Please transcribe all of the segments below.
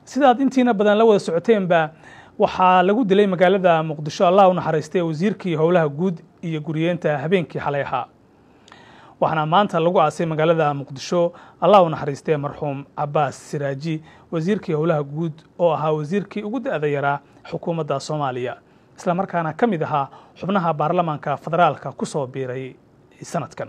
sidaad intiina badan la wada socoteenba waxaa lagu dilay magaalada muqdisho allah u naxariistay wasiirkii howlaha guud iyo guriyeenta habeenkii xalay ahaa waxaana maanta lagu aasay magaalada muqdisho allah u naxariistay marxuum cabaas siraaji wasiirkii howlaha guud oo ahaa wasiirkii ugu da-da yaraa xukuumadda soomaaliya isla markaana ka mid ahaa xubnaha baarlamaanka federaalka ku soo biiray sanadkan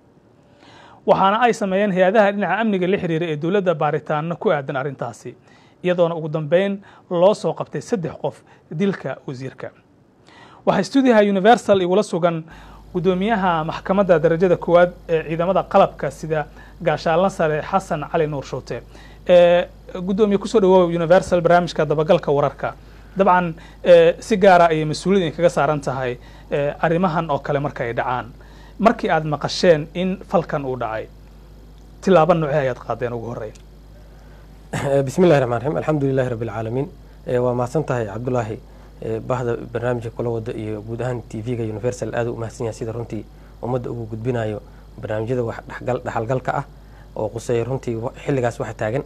waxaana ay sameeyeen hay-adaha dhinaca amniga la xiriira ee dowladda baaritaano ku aadan arrintaasi iyadoona ugu dambeyn loo soo qabtay saddex qof dilka wasiirka waxaa stuudiyaha universal igula sugan guddoomiyaha maxkamadda darajada koowaad ee ciidamada qalabka sida gaashaalna sare xasan cali nuur shuute guddoomiye kusoo dhawoow universal barnaamijka dabagalka wararka dabcan si gaara ayay mas-uuliyad in kaga saaran tahay arrimahan oo kale marka ay dhacaan markii aad maqasheen in falkan uu dhacay tilaabo noocee ayaad qaadeen ugu horreyn bismi llahi raxmaan raxiim alxamdu lilahi rabbi alcaalamiin waa mahadsan tahay cabdulaahi bahda barnaamijka kula wada iyo guud ahaan t v-ga universal aad u mahadsan yahay sida runtii ummadda ugu gudbinayo barnaamijyada wax dhexalgalka ah oo quseeya runtii xilligaas waxa taagan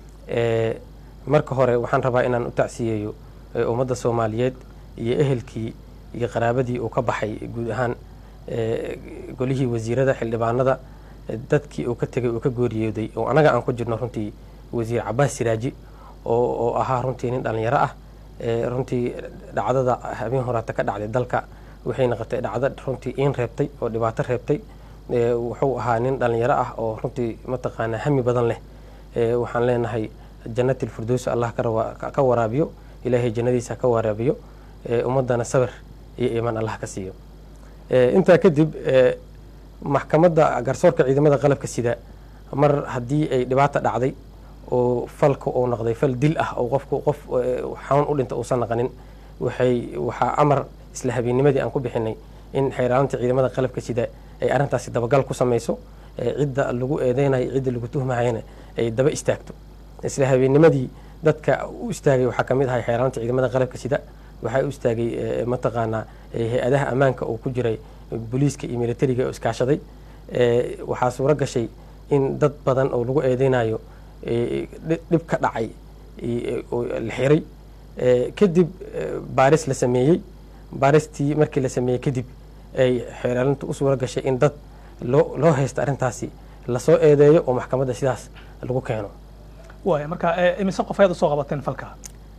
marka hore waxaan rabaa inaan u tacsiyeeyo ummadda soomaaliyeed iyo ehelkii iyo qaraabadii uu ka baxay guud ahaan golihii wasiirada xildhibaanada dadkii uu ka tegay uu ka gooriyooday oo anaga aan ku jirno runtii wasiir cabaas siraaji oo ahaa runtii nin dhalinyaro ah runtii dhacdada habeen horaata ka dhacday dalka waxay noqotay dhacdo runtii iin reebtay oo dhibaato reebtay wuxuu ahaa nin dhalinyaro ah oo runtii mataqaanaa hami badan leh waxaan leenahay jannatil firdows allah ka waraabiyo ilaahay jannadiisa ka waraabiyo ummadana sabir iyo iimaan allah ka siiyo intaa kadib maxkamadda garsoorka ciidamada qalabka sida mar haddii ay dhibaata dhacday oo falka uu noqday fal dil ah oo qofku qof xanuun u dhinta uusan naqanin waxay waxaa amar isla habeennimadii aan ku bixinay in xeeraalinta ciidamada qalabka sida ay arrintaasi dabagal ku samayso cidda lagu eedeynayo cidda lagu tuhmayana ay daba istaagto isla habeennimadii dadka u istaagay waxaa kamid ahay xeeraalinta ciidamada qalabka sida waxaa u istaagay mataqaanaa hay-adaha ammaanka oo ku jiray booliiska iyo militariga oo iskaashaday waxaa suuro gashay in dad badan oo lagu eedeynayo dhib ka dhacay la xiray kadib baaris la sameeyey baaristii markii la sameeyey kadib ay xeeraalintu u suuro gashay in dad loo loo haysta arrintaasi lasoo eedeeyo oo maxkamadda sidaas lagu keeno waaya marka imise qof ayaad usoo qabateen falka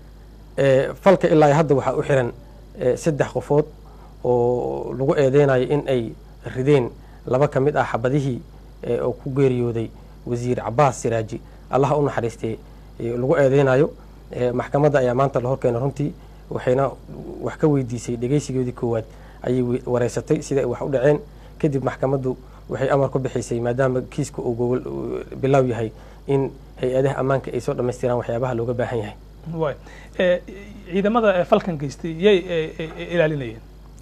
falka ilaa hadda waxaa u xiran saddex qofood oo lagu eedeynayo in ay rideen laba ka mid ah xabadihii oo ku geeriyooday wasiir cabaas siraaji allah u naxariistay lagu eedeynayo maxkamadda ayaa maanta la horkeena runtii waxayna wax ka weydiisay dhegeysigoodii koowaad ayay wareysatay sida ay wax u dhaceen kadib maxkamaddu waxay amar ku bixisay maadaama kiiska uu gogol bilow yahay in hay-adaha ammaanka ay soo dhammaystiraan waxyaabaha looga baahan yahay way ciidamada falkan geystay yay ilaalinayeen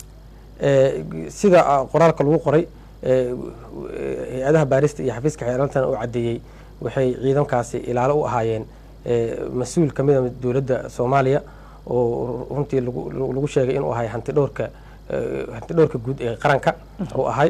sida qoraalka lagu qoray hay-adaha baarista iyo xafiiska xeeraalantana uu caddeeyey waxay ciidankaasi ilaalo u ahaayeen mas-uul ka mid a dowladda soomaaliya oo runtii lagu sheegay inuu ahay hanti dhowrka hanti dhowrka guud ee qaranka uu ahay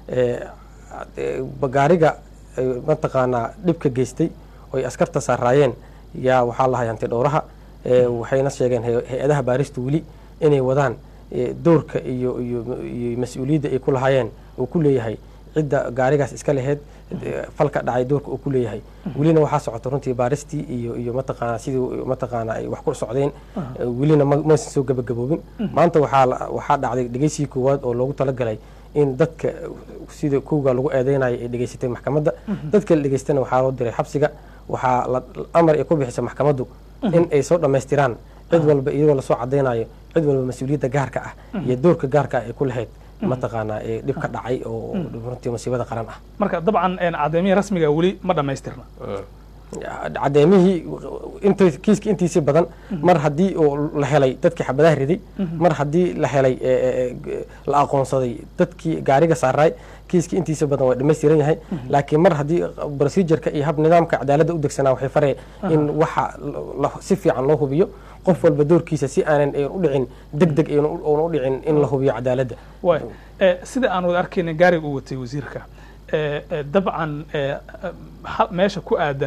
gaariga mataqaanaa dhibka geystay oo ay askarta saaraayeen yaa waxaa lahay hanti dhowraha waxayna sheegeen hay-adaha baarista weli inay wadaan dowrka iyo iyo iyo mas-uuliyadda ay ku lahaayeen uu ku leeyahay cidda gaarigaas iska laheyd falka dhacay doorka uu ku leeyahay welina waxaa socota runtii baaristii iyo iyo mataqaanaa sidii mataqaanaa ay wax ku socdeen welina maysan soo gabagaboobin maanta waxaa waxaa dhacday dhegeysigii koowaad oo loogu talagalay in dadka sida kowga lagu eedeynayo ay dhegeysatay maxkamadda dadka la dhegeystana waxaa loo diray xabsiga waxaa amar ay ku bixisay maxkamaddu in ay soo dhammaystiraan cid walba iyadoo lasoo cadeynayo cid walba mas-uuliyadda gaarka ah iyo doorka gaarka ah ay ku lahayd mataqaanaa ee dhib ka dhacay oo runtii masiibada qaran ah marka dabcan caddeemihii rasmiga weli ma dhammaystirna cadeemihii int kiiska intiisii badan mar haddii uu la helay dadkii xabadaha riday mar haddii la helay la aqoonsaday dadkii gaariga saaraay kiiska intiisa badan waa dhamaystiran yahay laakiin mar haddii procedureka iyo hab nidaamka cadaaladda u degsanaa waxay faree in waxa si fiican loo hubiyo qof walba doorkiisa si aanan u dhicin deg deg oona u dhicin in la hubiyo cadaaladda way sida aan wada arkayna gaariga uu watay wasiirka dabcan meesha ku aadan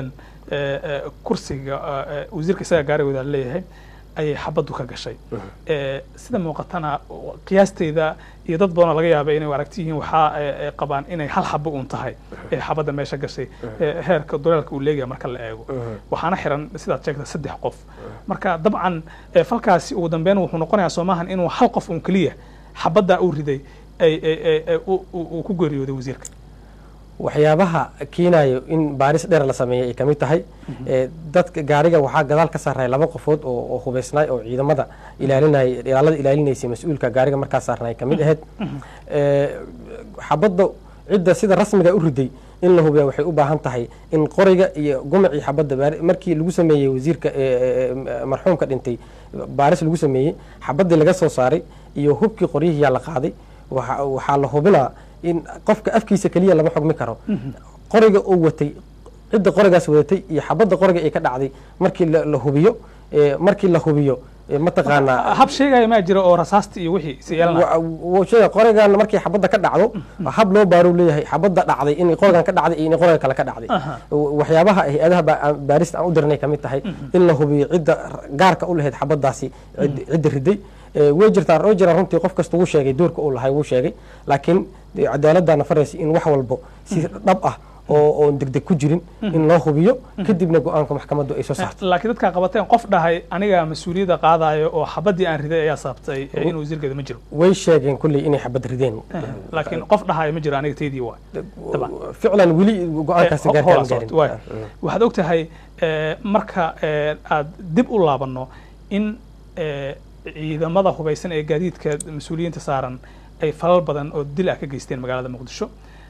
eh, eh, kursiga eh, eh, wasiirka isaga gaarigooda leeyahay ayay xabaddu ka gashay Eh, sida muuqatana qiyaasteyda iyo dad badanoo laga yaaba inay aragti yihiin waxaa eh, eh, qabaan inay hal xabo uun tahay ee xabadda meesha gashay eh, heerka duleelka uu leegaya marka la eego waxaana xiran sidaad sheegta saddex qof marka dabcan eh, falkaasi ugu dambeyn wuxuu noqonayaa soomahan inuu hal qof uun keliya xabaddaa uu riday ay- ay- ay- ay- uu- uu uu ku geeriyooday wasiirka waxyaabaha keenayo in baaris dheer la sameeyay ay ka mid tahay ee, dadka gaariga waxaa gadaal ka saarnay laba qofood oo oo hubaysnay oo ciidamada ilaalinay ilaalada ilaalinaysay mas-uulka gaariga markaa saarnay ka mid ahayd Ee, xabadda cidda sida rasmiga u riday in la hubiya waxay u baahan tahay in qoriga iyo gumacii xabadda baari- markii lagu sameeyey wasiirka ee, ee, ee, marxuumka dhintay baaris lagu sameeyey xabaddii laga soo saaray iyo hubkii qoryihiyaa la qaaday waxa- waxaa la hubinaa in qofka afkiisa keliya lama xugmi karo qoriga uu watay cidda qorigaas wadatay iyo xabadda qoriga ay ka dhacday markii la la hubiyo ee, markii la hubiyo ee, mataqaanaa hab sheegaya maa jira oo rasaasta iyo wixii si yeelana wa- wuu sheegay qorigan markii xabadda ka dhacdo hab loo baaruu leeyahay xabadda dhacday in qorigan ka dhacday iyo in qoriga kale ka dhacday Aha. waxyaabaha hay-adaha ba- aan- baarista aan u dirnay ka mid tahay in la hubiyo cidda gaarka u lahayd xabaddaasi cid- cidda riday Ee, way jirtaa way jiraan runtii qof kasta wuu sheegay doorka uu lahay wuu sheegay laakiin dee cadaaladdaana faraysa in wax walbo si dhab ah oo oon degdeg ku jirin in loo hubiyo kadibna go-aanka maxkamaddu ay soo saarto laakiin dadkaa qabateen qof dhahay aniga mas-uuliyadda qaadayo oo xabaddii aan riday ayaa sababtay eh, in wasiirkeeda ma jiro way sheegeen kulley inay xabad rideen laakiin qof dhahayo ma jiro aniga teydii waa Taban. ficlan weli go-aankaasi Eh, gaarkaan hola socota, waay. gaarin waxaad og tahay eh, marka eh, aad dib u laabanno in eh, ciidamada hubaysan ee gaadiidka mas-uuliyiinta saaran ay falal badan oo dil ah ka geysteen magaalada muqdisho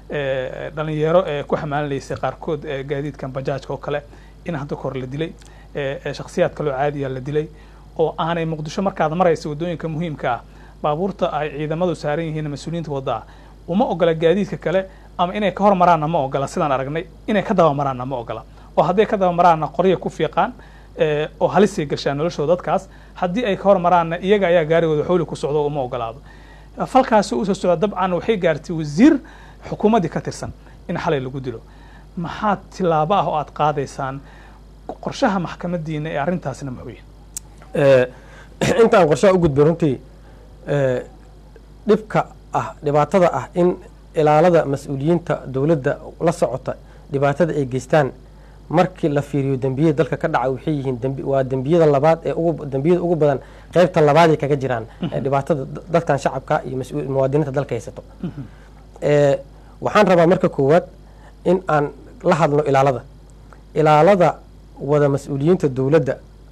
Eh, dhalinyaro ee ku xamaalinaysay qaarkood ee gaadiidkan bajaajka oo kale in hadda kahor la dilay eh, eh, shakhsiyaad kaloo caadiya la dilay oo aanay muqdisho markaad maraysa waddooyinka muhiimka ah baabuurta ay ciidamadu saaran yihiin mas-uuliyiinta waddaa uma ogola gaadiidka kale ama inay ka hor maraanna ma ogola sidaan aragnay inay ka daba maraanna ma ogola oo hadday ka daba maraanna qorya ku fiiqaan eh, oo halisay gashaan noloshooda dadkaas haddii ay ka hor maraanna iyaga ayaa gaarigooda xowli ku socdo oo uma ogolaado falkaasi usoo socda dabcan waxay gaartay wasiir xukuumaddii ka tirsan in xalay lagu dilo maxaa tilaabo ah oo aad qaadaysaan qorshaha maxkamadiina ee arrintaasna muxuu yahay Ee, intaan qorshaha u gudbin runtii ee, dhibka ah dhibaatada ah in ilaalada mas-uuliyiinta dowladda la socota dhibaatada ay geystaan markii la fiiriyo dembiyada dalka ka dhaca waxay yihiin dembi- waa dembiyada labaad ee ugu dembiyada ugu badan qaybta labaad ay kaga jiraan ee dhibaatada da- dadkan shacabka iyo mas-uul- muwaadiniinta dalka haysato Ee, waxaan rabaa marka koowaad in aan la hadlo ilaalada ilaalada wada mas-uuliyiinta dowladda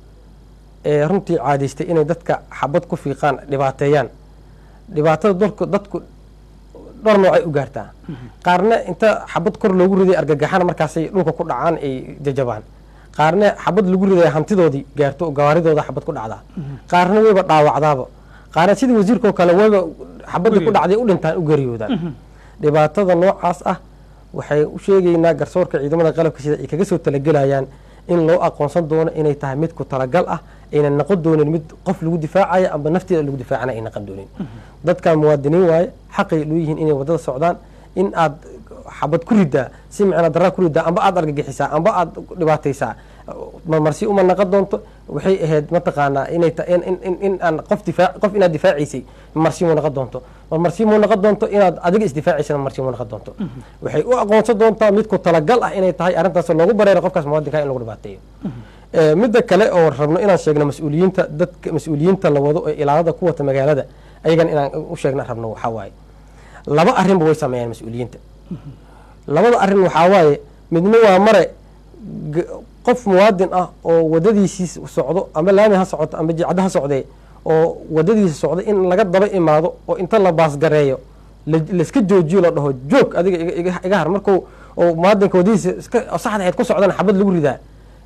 ee runtii caadaystay inay dadka xabad ku fiiqaan dhibaateeyaan dhibaatada dalku dadku dhowr nooc ay u gaartaa qaarna inta xabad kor loogu riday argagaxana markaasay dhulka ku dhacaan ay jajabaan qaarna xabad lagu riday hantidoodii gaarto gawaaridooda xabad ku dhacdaa qaarna wayba dhaawacdaaba qaarna sidii wasiirkoo kale wayba xabadii ku dhacday u dhintaan u geeriyoodaan dhibaatada noocaas ah waxay u sheegaynaa garsoorka ciidamada qalabka sida ay kaga soo talagelayaan in loo aqoonsan doono inay tahay mid ku talagal ah aynan noqon doonin mid qof lagu difaacaya amba nafteeda lagu difaacana ay noqon doonin dadkan muwaadiniin waaye xaqay loo yihiin inay wadada socdaan in aad xabad ku ridaa si micna daraa ku ridaa amba aad argagixisaa amba aad dhibaataysaa marmarsi uma naqon doonto waxay ahayd mataqaanaa inay ta- in, in, in, in aan qof difaac qof inaad difaacaysay marmarsi muu noqon doonto marmarsi muu noqon doonto inaad adiga isdifaacaysana marmarsi muu noqon doonto waxay u aqoonsan doontaa mid ku talagal ah inay tahay arrintaas loogu bareero qofkaas muwaadinka in lagu dhibaateeyo Ee, midda kale oo rabno inaan sheegno mas-uuliyiinta dadka mas-uuliyiinta la wado ee ilaalada ku wata magaalada ayagan inaan u sheegna rabno waxaa waaye laba arrinba way sameeyaan mas-uuliyiinta labada arrin waxaa waaye midna waa mare g- qof muwaadin ah oo wadadiisii socdo ama laami ha socoto ama jicada ha socdee oo wadadiisa socda in laga daba imaado oo inta la baasgareeyo la- layska joojiyo la dhaho joog adiga iga- iga- iga har markuu oo muwaadinka wadadiisa iska oo saxda ahayd ku socdana xabad lagu ridaa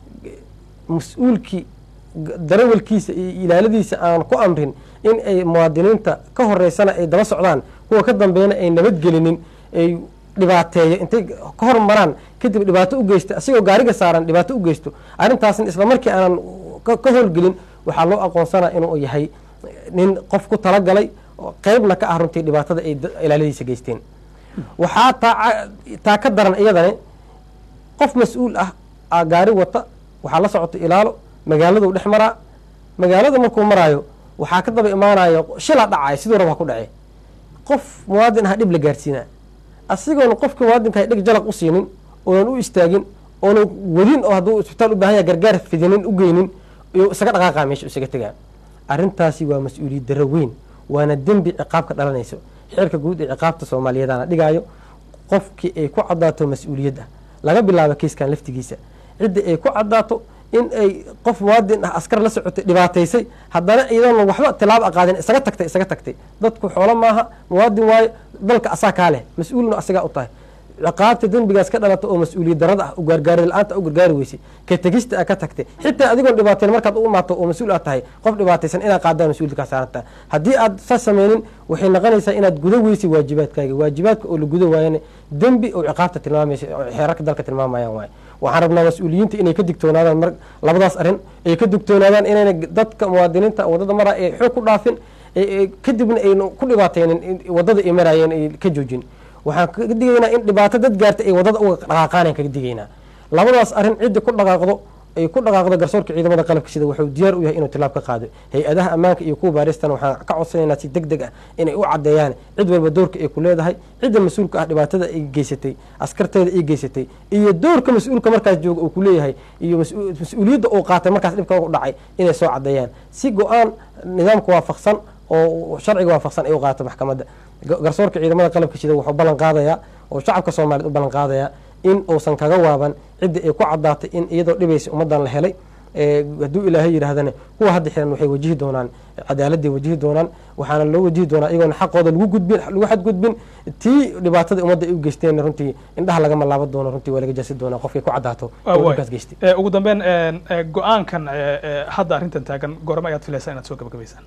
mas-uulkii g- darawalkiisa iyo ilaaladiisa aan ku amrin in ay muwaadiniinta ka horeysana ay daba socdaan kuwa ka dambeeyana ay nabadgelinin ay dhibaateeyo intay ka hor maraan kadib dhibaato u geysto asigoo gaariga saaran dhibaato u geysto arrintaasna isla markii aanan ka ka howlgelin waxaa loo aqoonsanaa inuu yahay nin qof ku talagalay oo qeybna ka ah runtii dhibaatada ay da- ilaaladiisa geysteen waxaa taa ca- taa ka daran iyadani qof mas-uul ah aa gaari wata waxaa la socota ilaalo magaaladuu dhex maraa magaalada markuu maraayo waxaa ka daba imaanayo shilaa dhacaya siduu raba ha ku dhacee qof muwaadin aha dhib la gaarsiinaa asigoona qofka muwaadinka dheg jalaq u siinin oonan u istaagin oonan wadin oo hadduu isbitaal u baahan yaha gargaar fidinin u geynin iyo isaga dhaqaaqa meesha isaga tegaa arrintaasi waa mas-uuliyad darro weyn waana dembi ciqaabka dhalanayso xeerka guud ee ciqaabta soomaaliyeedana dhigaayo qofkii ay ku cadaato mas-uuliyad ah laga bilaabo kiiskan laftigiisa cidda ay ku cadaato in ay qof muwaadin ah askar la socotay dhibaataysay haddana iyadoona waxba tilaabo aqaadin isaga tagtay isaga tagtay dadku xoolo maaha muwaadin waayo dalka asaa kaa leh mas-uulna asagaa u tahay ciqaabta dembigaas ka dhalata oo mas-uuliyad darada ah u gargaari la-aanta u gargaari weysay ka tegista a ka tagtay xitaa adigoon dhibaateyn markaad u imaato oo mas-uul aad tahay qof dhibaataysan inaad qaadaan mas-uuliyad kaa saarantaa haddii aad saas sameynin waxay noqonaysaa inaad gudo weysay waajibaadkaaga waajibaadka oo la gudo waayana dembi oo ciqaabta tilmaamaysa oo xeerarka dalka tilmaamayaan waaye waxaan rabnaa mas-uuliyiinta inay ka digtoonaadaan mar labadaas arrin ay ka digtoonaadaan inayna dadka muwaadiniinta waddada maraa ay xoog ku dhaafin kadibna ayna ku dhibaateynin waddada ay maraayeen ay ka joojin waxaan kaga digaynaa in dhibaato dad gaarta ay waddada uga dhaqaaqaan kaga digaynaa labadaas arrin cidda ku dhaqaaqdo ay ku dhaqaaqdo garsoorka ciidamada qalabka sida wuxuu diyaar u yahay inuu tilaab ka qaado hay-adaha ammaanka iyo kuwa baaristana waxaan ka codsanaynaa si deg deg ah inay u caddeeyaan cid walba doorka ay ku leedahay cidda mas-uulka ah dhibaatada ay geysatay askarteeda ay geysatay iyo doorka mas-uulka markaas jooga uu ku leeyahay iyo mas-uuliyadda uu qaatay markaas dhibka u dhacay inay soo caddeeyaan si go-aan nidaamka waafaqsan oo sharciga waafaqsan ay u qaato maxkamadda garsoorka ciidamada qalabka sida wuxuu ballan qaadayaa oo shacabka soomaaliyed u ballan qaadayaa in uusan kaga waaban cidda ay ku caddaatay in iyadoo dhibaysa ummaddan la helay hadduu ilaahay yidhaahdana kuwa hadda xiran waxay wajihi doonaan cadaaladday wajihi doonaan waxaana loo wajihi doonaa iyagoona xaqooda lagu gudbin lagu xadgudbin tii dhibaatada ummadda ay u geysteen runtii indhaha lagama laaban doono runtii waa laga jaasi doonaa qofkay ku caddaato dhibkaas geystay ugu dambeyn go-aankan hadda arrintan taagan goorma ayaad filaysaa inaad soo gabagabaysaan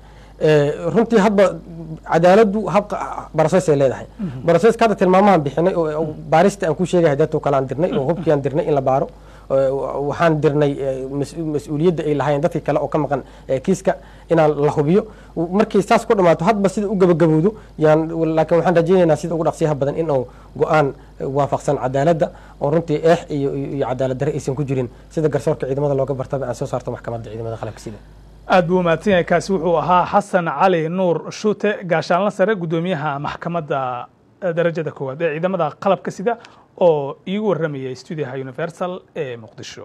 runtii hadba cadaaladdu habka baroses ay leedahay baroseska hadda tilmaamahan bixinay oo baarista aan ku sheegay hadeeto kale aan dirnay oo hubkii aan dirnay in la baaro waxaan dirnay mas-uuliyadda ay lahaayeen dadkii kale oo ka maqan kiiska inaan la hubiyo markii saas ku dhamaato hadba sida u gabagabowdo yaan laakiin waxaan rajaynaynaa sida ugu dhaqsiyaha badan in uu go-aan waafaqsan cadaaladda oo runtii eex iyo iyo cadaalad darre aysan ku jirin sida garsoorka ciidamada looga bartaba aan soo saarto maxkamadda ciidamada qalabka sida aad buu umahadsan yahay kaasi wuxuu ahaa xasan cali nuur shuute gaashaanla sare guddoomiyaha maxkamadda darajada koowaad ee ciidamada qalabka sida oo iigu warramayay stuudiyaha universal ee muqdisho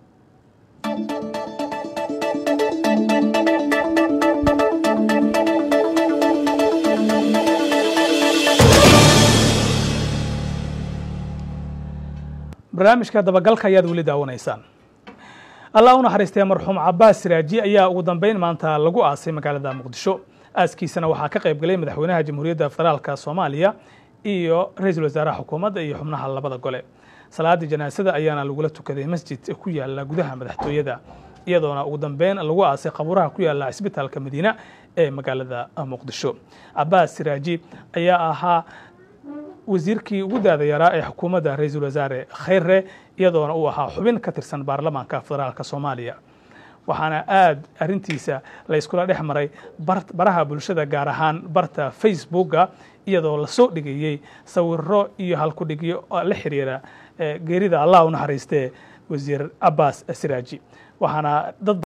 barnaamijka dabagalka ayaad weli daawanaysaan allah u naxariistay marxuum cabaas siraaji ayaa ugu dambeyn maanta lagu aasay magaalada muqdisho aaskiisana waxaa ka qayb galay madaxweynaha jamhuuriyadda federaalka soomaaliya iyo ra-iisul wasaaraha xukuumadda iyo xubnaha labada gole salaadii janaasada ayaana lagula tukaday masjid ku yaala gudaha madaxtooyada iyadoona ugu dambeyn lagu aasay qabuuraha ku yaala cisbitaalka madiina ee magaalada muqdisho cabaas siraaji ayaa ahaa wasiirkii ugu daada yaraa ee xukuumadda ra-iisul wasaare khayre iyadoona uu ahaa xubin ka tirsan baarlamaanka federaalka soomaaliya waxaana aad arrintiisa la yskula dhex maray baraha bulshada gaar ahaan barta facebooka iyadoo lasoo dhigayey sawiro iyo halkudhigyo la xiriira geerida allah u naxariistee wasiir cabaas siraaji waxaana dad